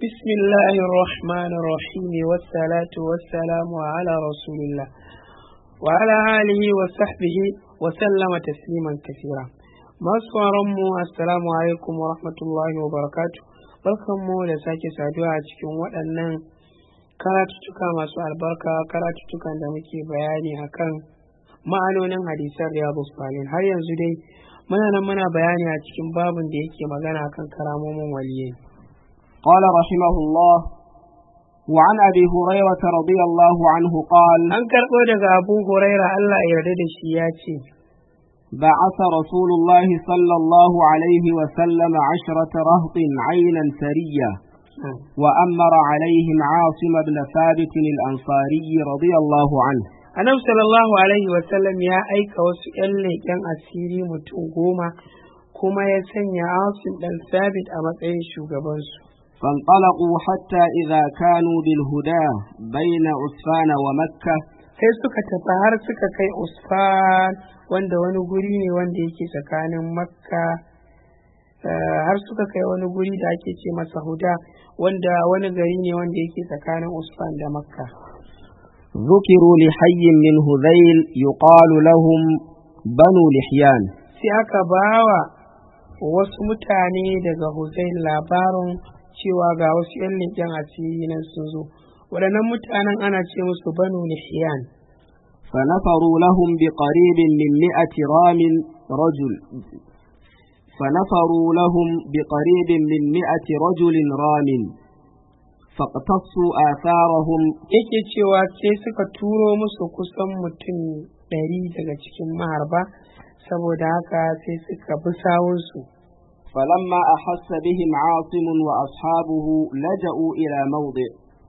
بسم الله الرحمن الرحيم والصلاة والسلام على رسول الله وعلى آله وصحبه وسلم تسليما كثيرا masu mu assalamu alaikum wa rahmatullahi wa barakatu barkanmu da sake saduwa a cikin waɗannan karatuttuka masu albarka karatuttukan da muke bayani akan ma'anonin hadisan riyadu salihin har yanzu dai muna nan muna bayani a cikin babin da yake magana akan karamomin waliyai قال رحمه الله وعن أبي هريرة رضي الله عنه قال an karɓo daga abu huraira allah ya yarda da shi ya ce بعث رسول الله صلى الله عليه وسلم عشرة رهط عينا سرية وأمر عليهم عاصم بن ثابت الأنصاري رضي الله عنه annabi sallallahu alaihi wasallam ya aika wasu 'yan leƙen asiri mutum goma kuma ya sanya asim ɗan sabit a matsayin shugabansu فانطلقوا حتى إذا كانوا بالهدى بين عسفان ومكة sai suka tafi har suka kai usfan wanda wani guri ne wanda yake tsakanin makka eh, har suka kai wani guri da ake ce masa huda wanda wani gari ne wanda yake tsakanin usfan da makka ذكروا لحي من هذيل يقال لهم بنو لحيان sai aka bawa wasu mutane daga huzain labarin cewa ga wasu 'yan leƙen asiri nan sun zo waɗannan mutanen ana ce musu banu lihyan فنفروا لهم بقريب من مئة رام رجل فنفروا لهم بقريب من مئة رجل رام فاقتصوا آثارهم yake cewa sai suka turo musu kusan mutum ɗari daga cikin maharba saboda haka sai suka bi sawunsu فلما أحس بهم عاصم وأصحابه لجأوا إلى موضع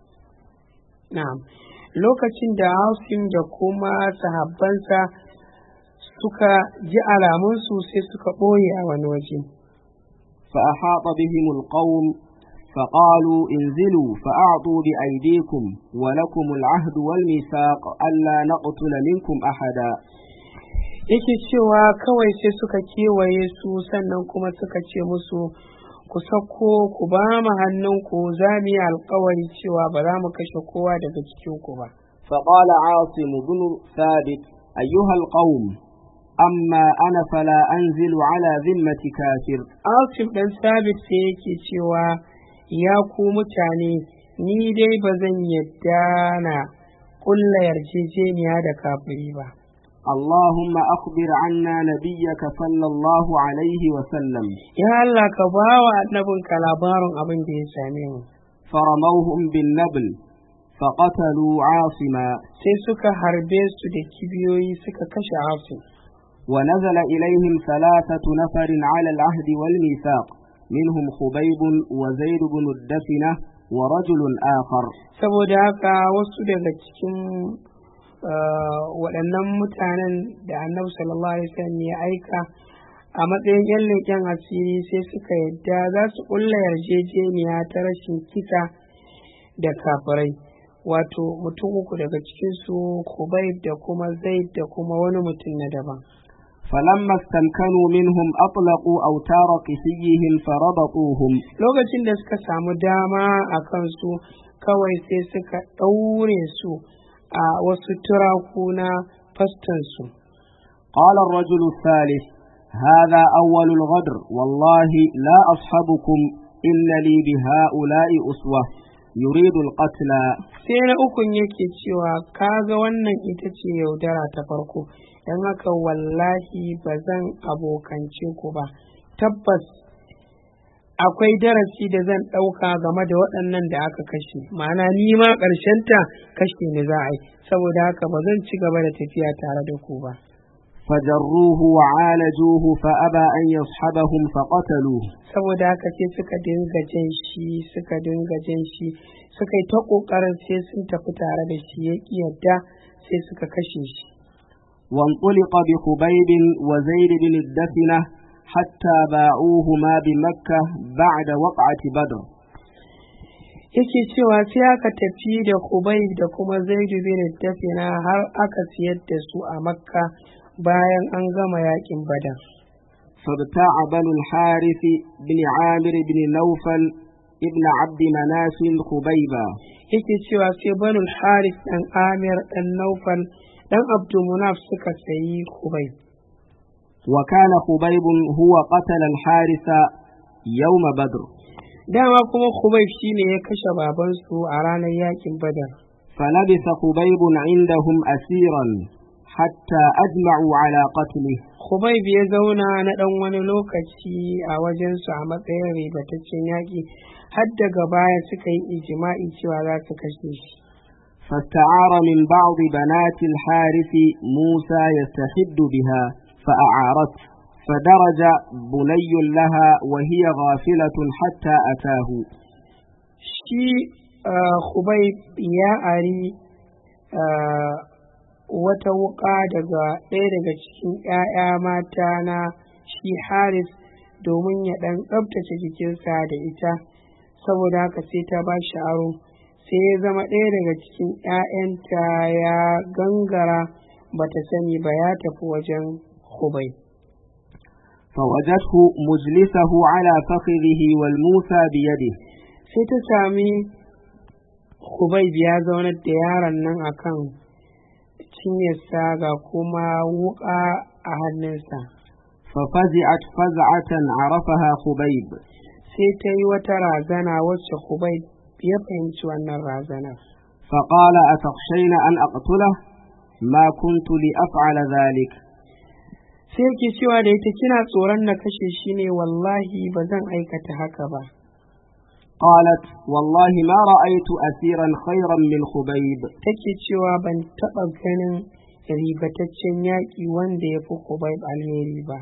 na'am lokacin da Asim da kuma sahabbansa suka ji alamunsu sai suka ɓoye a wani waje فأحاط بهم القوم فقالوا انزلوا فأعطوا بأيديكم ولكم العهد والميثاق ألا نقتل منكم أحدا yake cewa kawai sai suka kewaye su sannan kuma suka ce musu ku sako ku ba mu hannunku za mu yi alkawari cewa ba za mu kashe kowa daga cikinku ba فقال عاصم بن ثابت أيها القوم أما أنا فلا أنزل على ذمة كافر Asif ɗan sabit sai yake cewa ya ku mutane ni dai ba zan yadda na ƙulla yarjejeniya da kafiri ba اللهم أخبر عنا نبيك صلى الله عليه وسلم ya Allah ka ba wa annabinka labarin abin da ya same mu فرموهم بالنبل فقتلوا عاصما sai suka harbe su da kibiyoyi suka kashe Asif ونزل إليهم ثلاثة نفر على العهد والميثاق منهم خبيب وزيد بن الدفنة ورجل آخر saboda haka wasu daga cikin uh, waɗannan mutanen da annabi sallallahu alaihi wasallam ya aika a matsayin yan leƙen asiri sai suka yadda za su ƙulla yarjejeniya ta rashin kisa da kafirai wato mutum uku daga cikinsu kubayb da kuma zaid da kuma wani mutum na daban فلما استمكنوا منهم أطلقوا أوتار قسيهم فربطوهم lokacin da suka samu dama a kansu kawai sai suka ɗaure su a wasu turaku na fastansu قال الرجل الثالث هذا أول الغدر والله لا أصحبكم إن لي بهؤلاء أسوة يريد القتل sai na ukun yake cewa kaga wannan ita ce yaudara ta farko don haka wallahi ba zan abokance ku ba tabbas akwai darasi da zan ɗauka game da waɗannan da aka kashe ma'ana ni ma ta kashe ni za a yi saboda haka ba zan ci gaba da tafiya tare da ku ba فجروه وعالجوه فأبى أن يصحبهم فقتلوه saboda haka sai suka dinga jan shi suka dinga jan shi suka yi ta ƙoƙarin sai sun tafi tare da shi ya ƙi yadda sai suka kashe shi وانطلق بخبيب وزيد بن الدفنة حتى باعوهما بمكة بعد وقعة بدر yake cewa sai aka tafi da Kubayb da kuma Zaidu bin Dafina har aka siyar da su a Makka bayan an gama yakin Badar فابتاع بنو الحارث بن عامر بن نوفل ابن عبد مناف خبيبا yake cewa sai banul haris dan amir dan naufal dan abdulmunaf suka sayi kubai وكان خبيب هو قتل الحارث يوم بدر dama kuma kubai shine ya kashe babansu a ranar yakin badar فلبث خبيب عندهم أسيرا حتى أجمعوا على قتله kubai ya zauna na dan wani lokaci a wajensu a matsayin ribataccen yaƙi har daga baya suka yi ijima'i cewa za su kashe shi فاستعار من بعض بنات الحارث موسى يستحد بها فأعارته فدرج بني لها وهي غافلة حتى أتاه shi kubai ya ari ah, wata wuƙa daga ɗaya daga cikin ‘ya'ya mata na shi haris domin ya ɗan tsabtace jikinsa da ita saboda haka sai ta ba shi aro sai ya zama ɗaya daga cikin ‘ya'yanta ya gangara bata sani ba ya tafi wajen kubai فوجدته مجلسه على فخذه والموسى بيده sai ta sami kubai ya zaunar da yaron nan akan cinyarsa ga kuma wuƙa a hannunsa ففزعت فزعة عرفها خبيب sai ta yi wata razana wacce kubai ya fahimci wannan razanar فقال أتخشين أن أقتله ما كنت لأفعل ذلك sai ke cewa da ita kina tsoron na kashe shi ne wallahi ba zan aikata haka ba قالت والله ما رأيت أسيرا خيرا من خبيب take cewa ban taɓa ganin ribataccen yaƙi wanda ya fi kubai alheri ba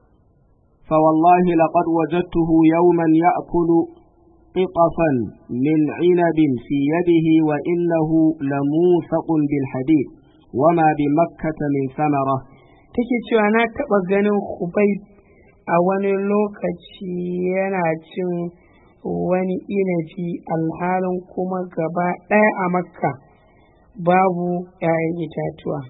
فوالله لقد وجدته يوما يأكل قطفا من عنب في يده وإنه لموثق بالحديد وما بمكة من ثمرة take cewa na taɓa ganin kubai a wani lokaci yana cin wani inabi alhalin kuma gaba ɗaya a makka babu ‘ya'yan itatuwa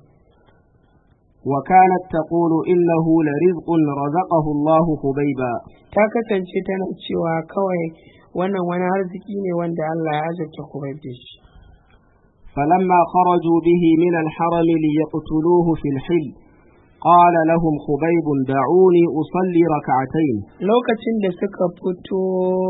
وكانت تقول إنه لرزق رزقه الله خبيبا ta kasance tana cewa kawai wannan wani arziki ne wanda Allah ya azurta kubai da shi فلما خرجوا به من الحرم ليقتلوه في الحل قال لهم خبيب دعوني أصلي ركعتين lokacin da suka fito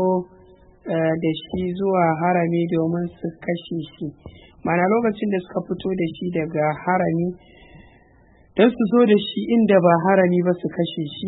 eh, da shi zuwa harami domin su kashe shi mana lokacin da suka fito da shi daga harami don su zo da shi inda ba harami ba su kashe shi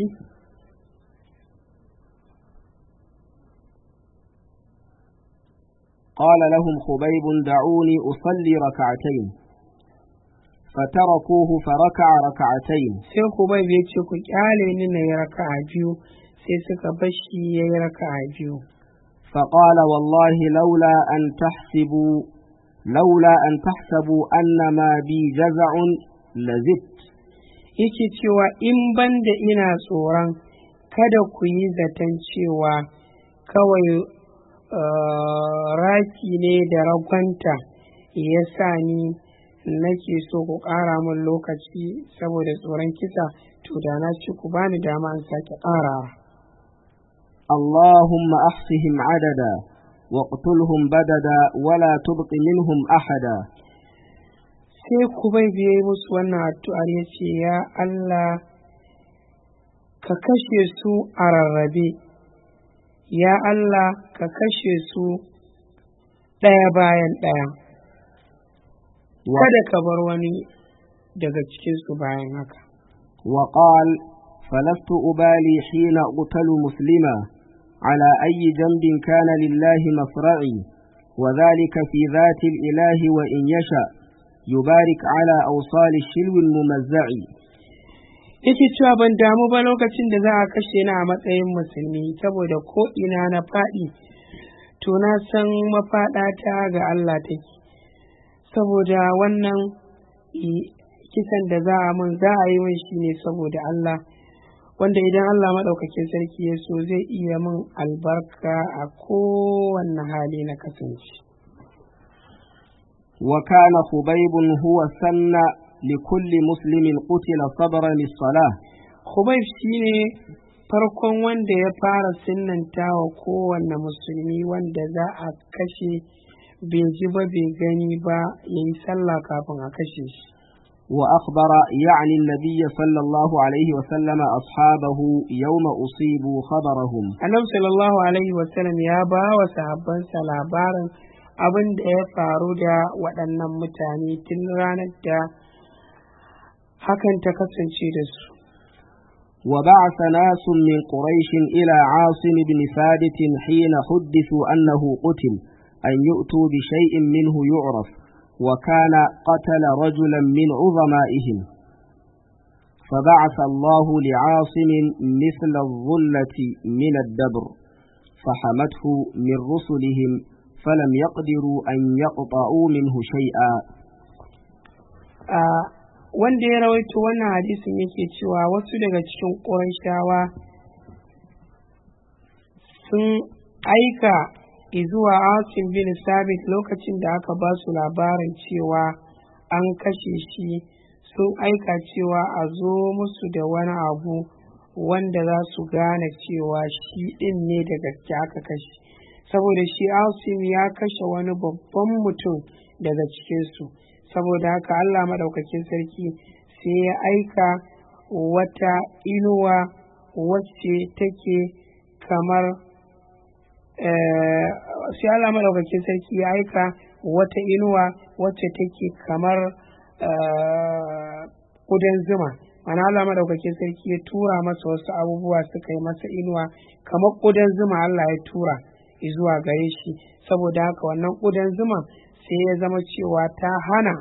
قال لهم خبيب دعوني أصلي ركعتين فتركوه فركع ركعتين sai kubai ya ce ku kyale ni na yi raka'a biyu sai suka bashi ya yi raka'a biyu فقال والله لولا أن تحسبوا لولا أن تحسبوا أن ما بي جزع لزدت yake cewa in ban da ina tsoron kada ku yi zaton cewa kawai eh, raki ne da ragwanta ya sa ni nake so ku ƙara min lokaci saboda tsoron kisa to da na ci ku bani dama in sake ƙarawa اللهم أحصهم عددا واقتلهم بددا ولا تبق منهم أحدا sai ku bai biye musu wannan addu'ar ya ce ya Allah ka kashe su a rarrabe ya Allah ka kashe su ɗaya bayan ɗaya و- kada ka bar wani daga cikinsu bayan haka وقال فلست أبالي حين أقتل مسلما على أي جنب كان لله مصرعي وذلك في ذات الإله وإن يشاء يبارك على أوصال الشلو الممزع yake cewa ban damu ba lokacin da za a kashe ni a matsayin musulmi saboda ko ina na faɗi to na san mafaɗata ga Allah take saboda wannan i- kisan da za a mun za a yi min shi ne saboda Allah wanda idan Allah maɗaukakin sarki ya so zai iya min albarka a kowanne hali na kasance وكان خبيب هو سن لكل مسلم قتل صبرا للصلاة Khubayb shine farkon wanda ya fara sinnanta wa kowanne musulmi wanda za a kashe bai ji ba bai gani ba ya yi sallah kafin a kashe shi وأخبر يعني النبي صلى الله عليه وسلم أصحابه يوم أصيبوا خبرهم annabi sallallahu alaihi wasallam ya ba wa sahabbansa labarin abin da ya faru da waɗannan mutane tun ranar da hakan ta kasance da su وبعث ناس من قريش إلى عاصم بن ثابت حين حدثوا أنه قتل أن يؤتوا بشيء منه يعرف وكان قتل رجلا من عظمائهم فبعث الله لعاصم مثل الظلة من الدبر فحمته من رسلهم فلم يقدروا أن يقطعوا منه شيئا a wanda ya rawaito wannan hadisin yake cewa wasu daga cikin ƙurashawa sun aika zuwa asim bin sabit lokacin da aka ba su labarin cewa an kashe shi sun aika cewa a zo musu da wani abu wanda za su gane cewa shi ɗin ne da gaske aka kashe saboda shi asim ya kashe wani babban mutum daga cikinsu saboda haka Allah maɗaukakin sarki sai ya aika wata inuwa wacce take kamar sai Allah maɗaukakin sarki ya aika wata inuwa wacce take kamar ƙudan zuma mana Allah maɗaukakin sarki ya tura masa wasu abubuwa suka yi masa inuwa kamar ƙudan zuma Allah ya tura zuwa gare shi saboda haka wannan ƙudan zuma sai ya zama cewa ta hana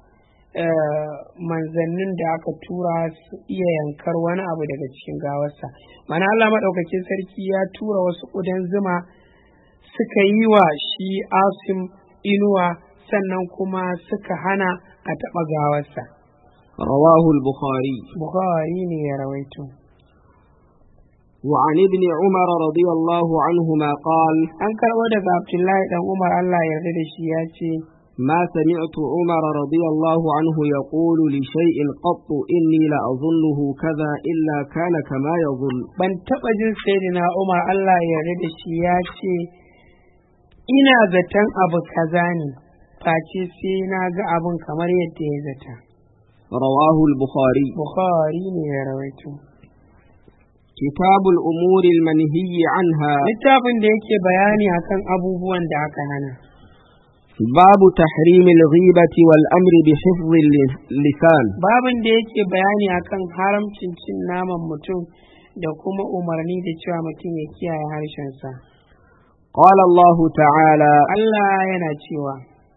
manzannin da aka tura su iya yankar wani abu daga cikin gawarsa mana Allah maɗaukakin sarki ya tura wasu ƙudan zuma suka yi wa shi asim inuwa sannan kuma suka hana a taɓa gawarsa رواه البخاري bukhari ne ya rawaito وعن ابن عمر رضي الله عنهما قال an karɓo daga abdullahi dan umar Allah ya yarda da shi ya ce ما سمعت عمر رضي الله عنه يقول لشيء قط إني لأظنه كذا إلا كان كما يظن ban taɓa jin sayyidina umar Allah ya yarda da shi ya ce ina zaton abu kaza ne face sai na ga abun kamar yadda ya zata رواه البخاري bukhari ne ya rawaito كتاب الأمور المنهي عنها littafin da yake bayani akan abubuwan da aka hana باب تحريم الغيبة والأمر بحفظ اللسان babin da yake bayani akan haramcin cin naman mutum da kuma umarni da cewa mutum ya kiyaye harshensa قال الله تعالى Allah yana cewa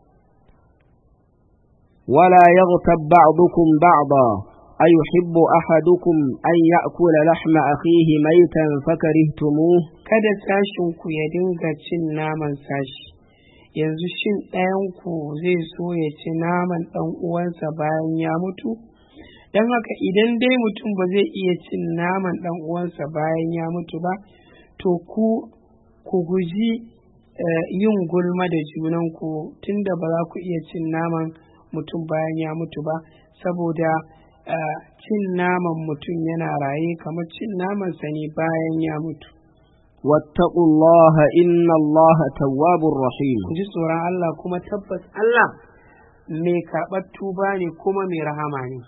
ولا يغتب بعضكم بعضا أيحب أحدكم أن يأكل لحم أخيه ميتا فكرهتموه kada sashinku ya dinga cin naman sashi yanzu shin ɗayanku zai so ya ci naman ɗan uwansa bayan ya mutu don haka idan dai mutum ba zai iya cin naman ɗan uwansa bayan ya mutu ba to ku ku guji eh, yin gulma da junanku tunda ba za ku iya cin naman mutum bayan ya mutu ba saboda eh, cin naman mutum yana raye kamar cin namansa ne bayan ya mutu واتقوا الله إن الله تواب رحيم ku ji tsoron Allah kuma tabbas Allah mai karɓar tuba ne kuma mai rahama ne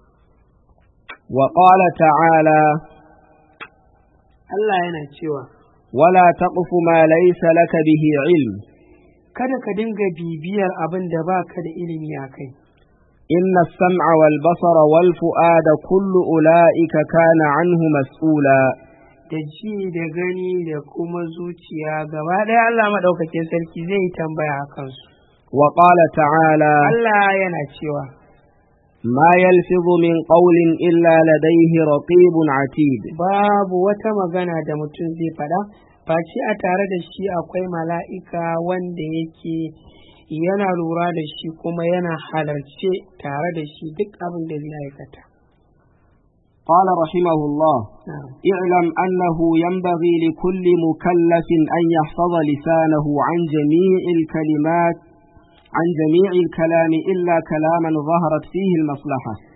وقال تعالى Allah yana cewa ولا تقف ما ليس لك به علم kada ka dinga bibiyar abin da ba ka da ilimi a kai إن السمع والبصر والفؤاد كل أولئك كان عنه مسؤولا da ji da gani da kuma zuciya gaba ɗaya Allah maɗaukakin sarki zai yi tambaya a kansu وقال تعالى Allah yana cewa ما يلفظ من قول إلا لديه رقيب عتيد babu wata magana da mutum zai faɗa face a tare da shi akwai mala'ika wanda yake yana lura da shi kuma yana halarce tare da shi duk abin da zai aikata. قال رحمه الله Na'am. اعلم أنه ينبغي لكل مكلف أن يحفظ لسانه عن جميع الكلمات عن جميع الكلام إلا كلاما ظهرت فيه المصلحة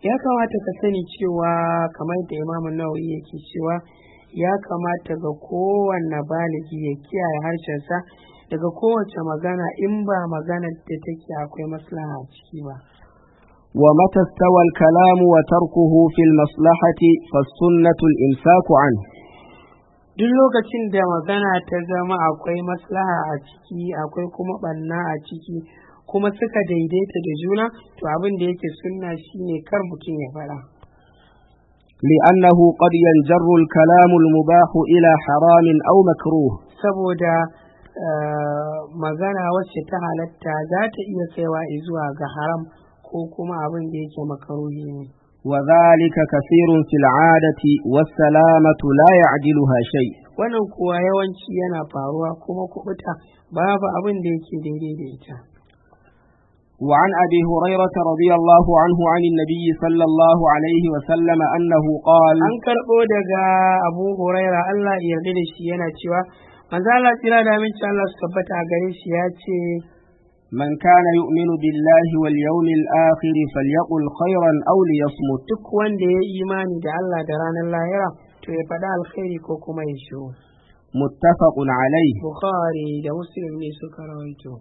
ya kamata ka sani cewa kamar da imamu nawawi yake cewa ya kamata ga kowanne baligi ya kiyaye harshensa daga kowace magana in ba maganar da take akwai maslaha a ciki ba ومتى استوى الكلام وتركه في المصلحة فالسنة الإمساك عنه duk lokacin da magana ta zama akwai maslaha a ciki akwai kuma ɓanna a ciki kuma suka daidaita da juna to abin da yake sunna shine kar mutum ya faɗa لأنه قد ينجر الكلام المباح إلى حرام أو مكروه saboda eh, magana wacce ta halatta za ta iya kaiwa zuwa ga haram ko kuma abin da yake makaruhi ne وذلك كثير في العادة والسلامة لا يعدلها شيء wannan kuwa yawanci yana faruwa kuma kubuta babu abin da yake daidai da ita وعن أبي هريرة رضي الله عنه عن النبي صلى الله عليه وسلم أنه قال an karɓo daga abu huraira allah ya yarda da shi yana cewa manzo Allah tsira da aminci Allah su tabbata a gare shi ya ce من كان يؤمن بالله واليوم الآخر فليقل خيرا أو ليصمت duk wanda ya yi imani da Allah da ranar lahira to ya faɗa alkhairi ko kuma ya shiru متفق عليه bukhari da muslim ne suka rawaito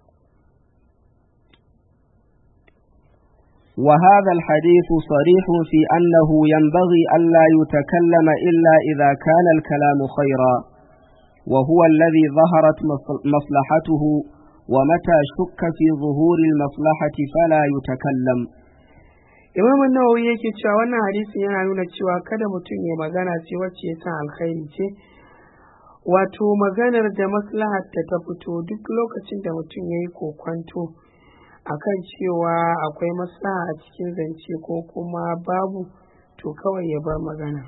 وهذا الحديث صريح في أنه ينبغي ألا يتكلم إلا إذا كان الكلام خيرا وهو الذي ظهرت مصل- مصلحته ومتى شك في ظهور المصلحة فلا يتكلم imam nawawi yake cewa wannan hadisin yana nuna cewa kada mutum ya magana ce wacce ya san alkhairi ce wato maganar da maslahar ta ta fito duk lokacin da mutum ya yi kokwanto akan cewa akwai maslaha a cikin zance ko kuma babu to kawai ya bar magana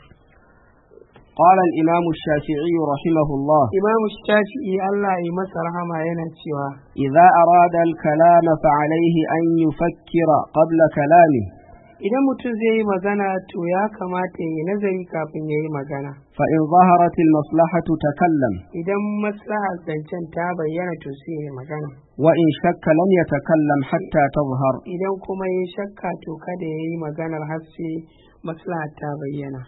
قال الإمام الشافعي رحمه الله imamu shafi'i Allah ya masa rahama yana cewa إذا أراد الكلام فعليه أن يفكر قبل كلامه idan mutum zai yi magana to ya kamata ya yi nazari kafin ya yi magana فإن ظهرت المصلحة تكلم idan maslahar zancen ta bayyana to sai ya yi magana وإن شك لم يتكلم حتى تظهر idan kuma ya shakka to kada ya yi maganar har sai maslaha ta bayyana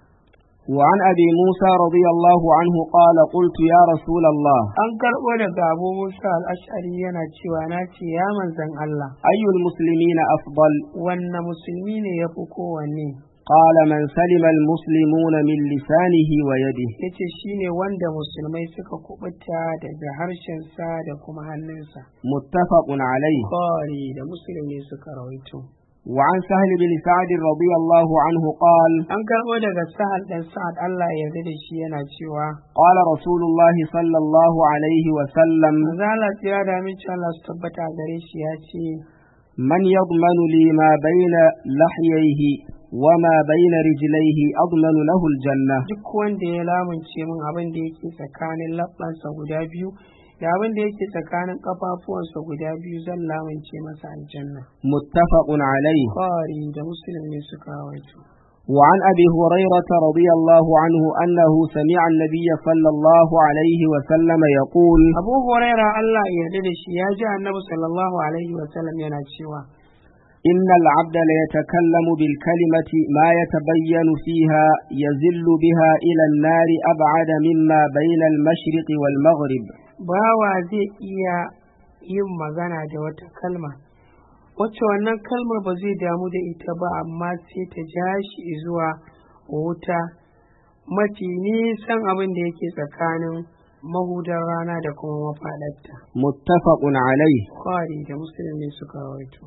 وعن أبي موسى رضي الله عنه قال قلت يا رسول الله an karɓo daga abu musa al'ashari yana cewa na ce ya manzan Allah أي المسلمين أفضل wanne musulmi ne ya fi kowanne قال من سلم المسلمون من لسانه ويده ya ce shi ne wanda musulmai suka kubuta daga harshensa da kuma hannunsa متفق عليه Bukhari da muslim ne suka rawaito وعن سهل بن سعد رضي الله عنه قال an karɓo daga sa'ad ɗan sa'ad Allah ya yarda da shi yana cewa قال رسول الله صلى الله عليه وسلم Mazala tsira da aminci Allah su tabbata a gare shi ya ce من يضمن لي ما بين لحييه وما بين رجليه أضمن له الجنة duk wanda ya lamunce min abin da yake tsakanin labbansa guda biyu da abin da yake tsakanin kafafuwansa guda biyu zan lamunce masa aljanna متفق عليه Bukhari da muslim ne suka rawaito وعن أبي هريرة رضي الله عنه أنه سمع النبي صلى الله عليه وسلم يقول Abu Huraira Allah ya yarda da shi ya ji Annabi sallallahu alaihi wa sallam yana cewa إن العبد ليتكلم بالكلمة ما يتبين فيها يزل بها إلى النار أبعد مما بين المشرق والمغرب bawa zai iya yin magana da wata kalma wacce wannan kalmar ba zai damu da ita ba amma sai ta ja shi zuwa wuta mafi nisan abin da yake tsakanin mahudar rana da kuma mafaɗarta. متفق عليه Bukhari da Muslim ne suka rawaito.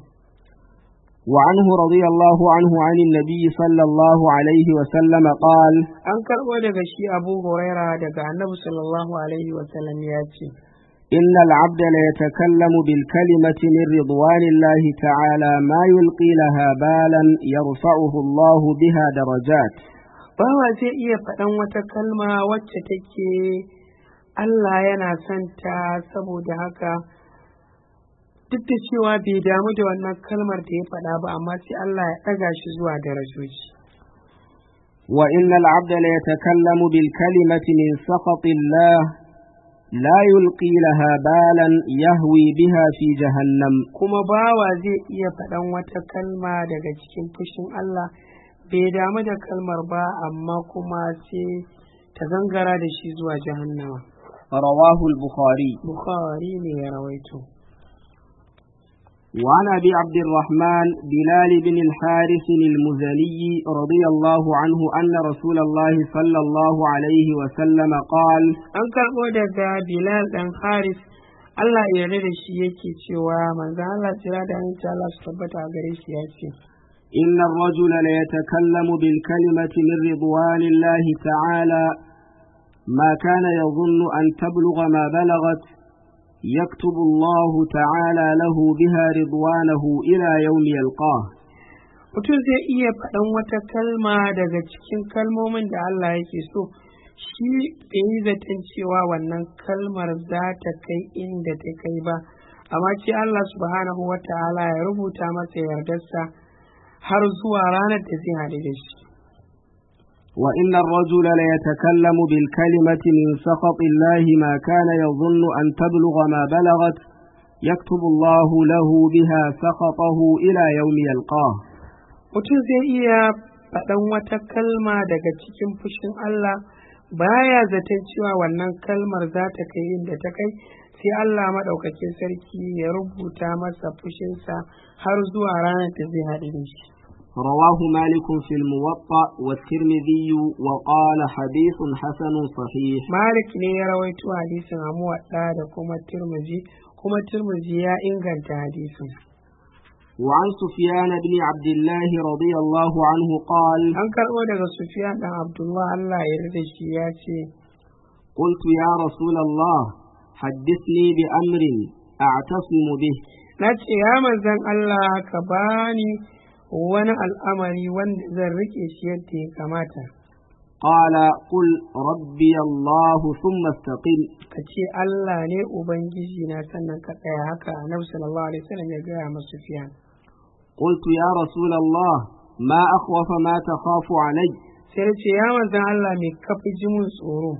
وعنه رضي الله عنه عن النبي صلى الله عليه وسلم قال An karɓo daga shi Abu Huraira daga Annabi sallallahu alaihi wa sallam ya ce, إن العبد ليتكلم بالكلمة من رضوان الله تعالى ما يلقي لها بالا يرفعه الله بها درجات Bawa zai iya faɗan wata kalma wacce take Allah yana son ta saboda haka duk da cewa bai damu da wannan kalmar da ya faɗa ba amma sai Allah ya ɗaga shi zuwa darajoji. وإن العبد ليتكلم بالكلمة من سخط الله لا يلقي لها بالا يهوي بها في جهنم kuma bawa zai iya faɗan wata kalma daga cikin fushin Allah bai damu da kalmar ba amma kuma sai ta gangara da shi zuwa jahannama رواه البخاري bukhari ne ya rawaito وعن أبي عبد الرحمن بلال بن الحارث المزني رضي الله عنه أن رسول الله صلى الله عليه وسلم قال an karɓo daga bilal ɗan haris Allah ya yarda da shi yake cewa manzo Allah tsira da aminci Allah su tabbata a gare shi ya ce إن الرجل ليتكلم بالكلمة من رضوان الله تعالى ما كان يظن أن تبلغ ما بلغت يكتب الله تعالى له بها رضوانه إلى يوم يلقاه mutum zai iya faɗan wata kalma daga cikin kalmomin da Allah yake so shi bai yi zaton cewa wannan kalmar za ta kai inda ta kai ba amma ce Allah subhanahu wa ta'ala ya rubuta masa yardarsa har zuwa ranar da zai haɗu da shi وإن الرجل ليتكلم بالكلمة من سخط الله ما كان يظن أن تبلغ ما بلغت يكتب الله له بها سخطه إلى يوم يلقاه mutum zai iya faɗan wata kalma daga cikin fushin Allah baya zaton cewa wannan kalmar za ta kai inda ta kai sai Allah maɗaukakin sarki ya rubuta masa fushinsa har zuwa ranar da zai haɗu da shi رواه مالك في الموطأ والترمذي وقال حديث حسن صحيح Malik ne ya rawaito hadisin a muwaɗa da kuma Tirmidhi kuma Tirmidhi ya inganta hadisin. وعن سفيان بن عبد الله رضي الله عنه قال An karɓo daga Sufyan ɗan Abdullah Allah ya yarda da shi ya ce, قلت يا رسول الله حدثني بأمر أعتصم به Na ce, ya manzan Allah ka bani wani al'amari wanda zan riƙe shi yadda ya kamata. قال قل ربي الله ثم استقم Ka ce Allah ne Ubangiji na sannan ka tsaya haka Annabi sallallahu alaihi wasallam ya gaya ma Sufyan. قلت يا رسول الله ما أخوف ما تخاف علي Sai ya ce, ya manzan Allah me kafi ji mun tsoro.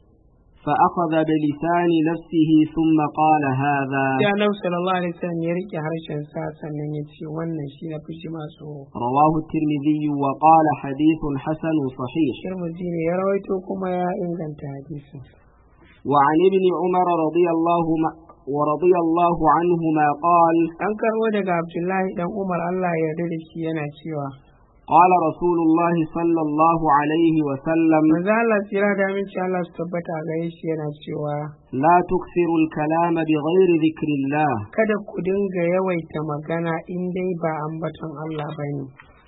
فأخذ بلسان نفسه ثم قال هذا sai annabi sallallahu alaihi wasallam ya rike harshen sa sannan ya ce wannan shi na fi jima tsoro رواه الترمذي وقال حديث حسن صحيح shirmuzi ne ya rawaito kuma ya inganta hadisin وعن ابن عمر رضي الله م- ورضي الله عنهما قال an karbo daga abdullahi dan umar allah ya yarda da shi yana cewa قال رسول الله صلى الله عليه وسلم manzo allah tsira da aminci allah su tabbata a gare shi yana cewa لا تكثروا الكلام بغير ذكر الله kada ku dinga yawaita magana in dai ba ambaton allah bane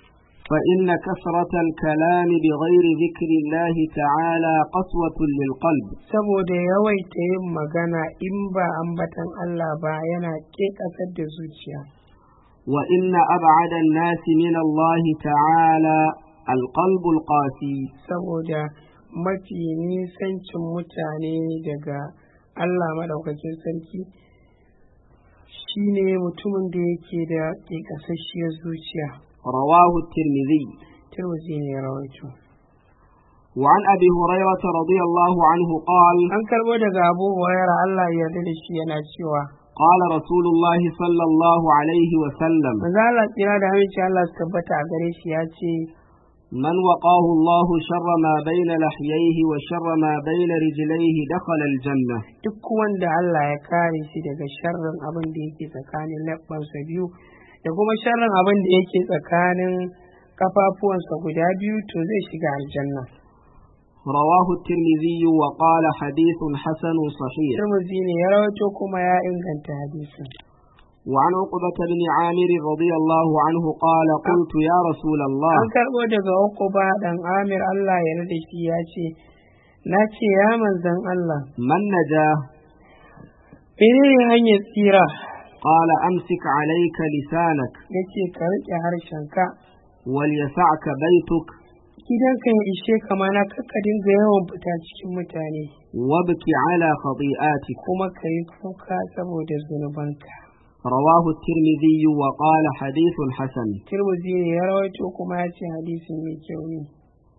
فإن كثرة الكلام بغير ذكر الله تعالى قسوة للقلب saboda yawaita yin magana in ba ambaton allah ba yana ke kasar da zuciya وإن أبعد الناس من الله تعالى القلب القاسي saboda mafi nisancin mutane daga Allah maɗaukakin sarki shine mutumin da yake da ƙasasshiyar zuciya رواه الترمذي turmuzi ne ya rawaito وعن أبي هريرة رضي الله عنه قال an karɓo daga abu hurairah Allah ya yarda da shi yana cewa قال رسول الله صلى الله عليه وسلم manzo Allah tsira da aminci Allah su tabbata a gare shi ya ce من وقاه الله شر ما بين لحييه وشر ما بين رجليه دخل الجنة duk wanda Allah ya kare shi daga sharrin abin da yake tsakanin leɓɓansa biyu da kuma sharrin abin da yake tsakanin kafafuwansa guda biyu to zai shiga aljanna رواه الترمذي وقال حديث حسن صحيح Tirmidhi ne ya rawaito kuma ya inganta hadisin وعن عقبة بن عامر رضي الله عنه قال قلت يا رسول الله an karɓo daga Uqba dan Amir Allah ya rada shi ya ce na ce ya manzon Allah من نجاه menene hanyar tsira قال أمسك عليك لسانك yace ka riƙe harshenka وليسعك بيتك gidanka ya ishe ka mana kakka dinga yawan fita cikin mutane وابك على خطيئاتك kuma ka yi kuka saboda zunubanka رواه الترمذي وقال حديث حسن Tirmidhi ne ya rawaito kuma ya ce hadisin mai kyau ne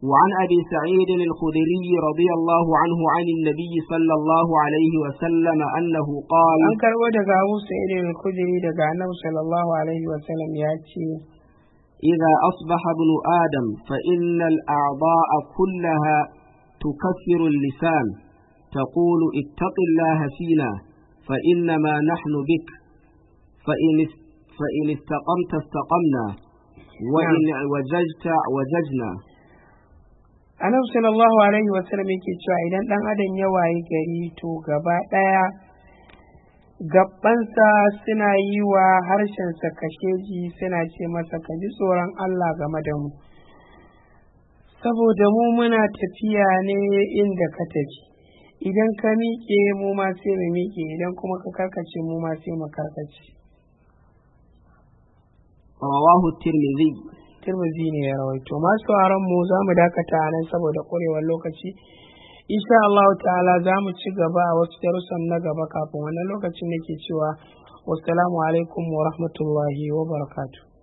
وعن أبي سعيد الخدري رضي الله عنه عن النبي صلى الله عليه وسلم أنه قال an karbo daga Abu Sa'id al-Khudri daga Annabi sallallahu alaihi wa sallam ya ce إذا أصبح ابن آدم فإن الأعضاء كلها تكفر اللسان تقول اتق الله فينا فإنما نحن بك فإن فإن استقمت استقمنا وإن وججت وججنا Annabi sallallahu alaihi wa sallam yake cewa idan dan adam ya wayi gari to gaba daya gabbansa suna yi wa harshensa kasheji suna ce masa ka ji tsoron Allah game da mu saboda mu muna tafiya ne inda ka tafi idan ka miƙe mu ma sai mu miƙe idan kuma ka karkace mu ma sai mu karkace رواه الترمذي Tirmidhi ne ya rawaito masu sauraron mu za mu dakata a nan saboda ƙurewar lokaci insha Allah ta'ala za mu ci gaba a wasu darussan na gaba kafin wannan lokacin nake cewa wassalamu alaikum wa rahmatullahi wa barakatuh